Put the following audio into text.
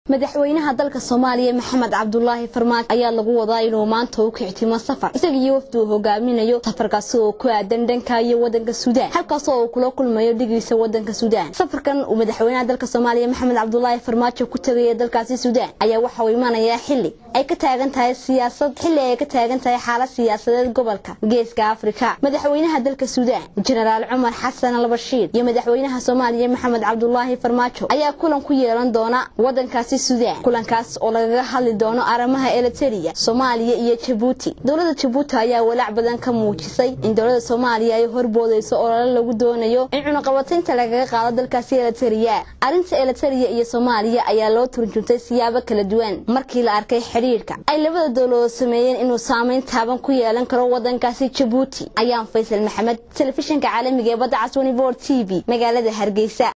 madaxweynaha dalka soomaaliya maxamed cabdulaahi farmaajo ayaa lagu wadaa inuu maanta u kictimo safar isaga iyo wafdi uu hogaaminayo safarkaasi oo ku aadan dhanka iyo wadanka suudaan halkaas oo uu kula kulmayo dhigiisa wadanka suudaan safarkan uu madaxweynaha dalka soomaaliya maxamed cabdulaahi farmaajo ku tegaya dalkaasi suudaan ayaa waxa uu imanayaa xili ay ka taagan tahay siyaasad xili ay ka taagan tahay xaalad siyaasadeed gobolka geeska afrika madaxweynaha dalka suudaan jenaraal cumar xasan albashiir iyo madaxweynaha soomaaliya maxamed cabdulaahi farmaajo ayaa kulan ku yeelan doona wadankaasi suudaan kulankaas oo lagaga hadli doono arrimaha eliteria soomaaliya iyo jabuuti dowladda jabuuti ayaa walaac badan ka muujisay in dowladda soomaaliya ay horboodayso olole lagu doonayo in cunaqabataynta lagaga qaado dalkaasi eliteria arrinta eliteria iyo soomaaliya ayaa loo turjuntay siyaabo kala duwan markii la arkay xidhiirka ay labada dowladood sameeyeen inuu saameyn taaban ku yeelan karo wadankaasi jabuuti ayaan faysal maxamed telefishinka caalamiga ee badda caswani bor t v magaalada hargeysa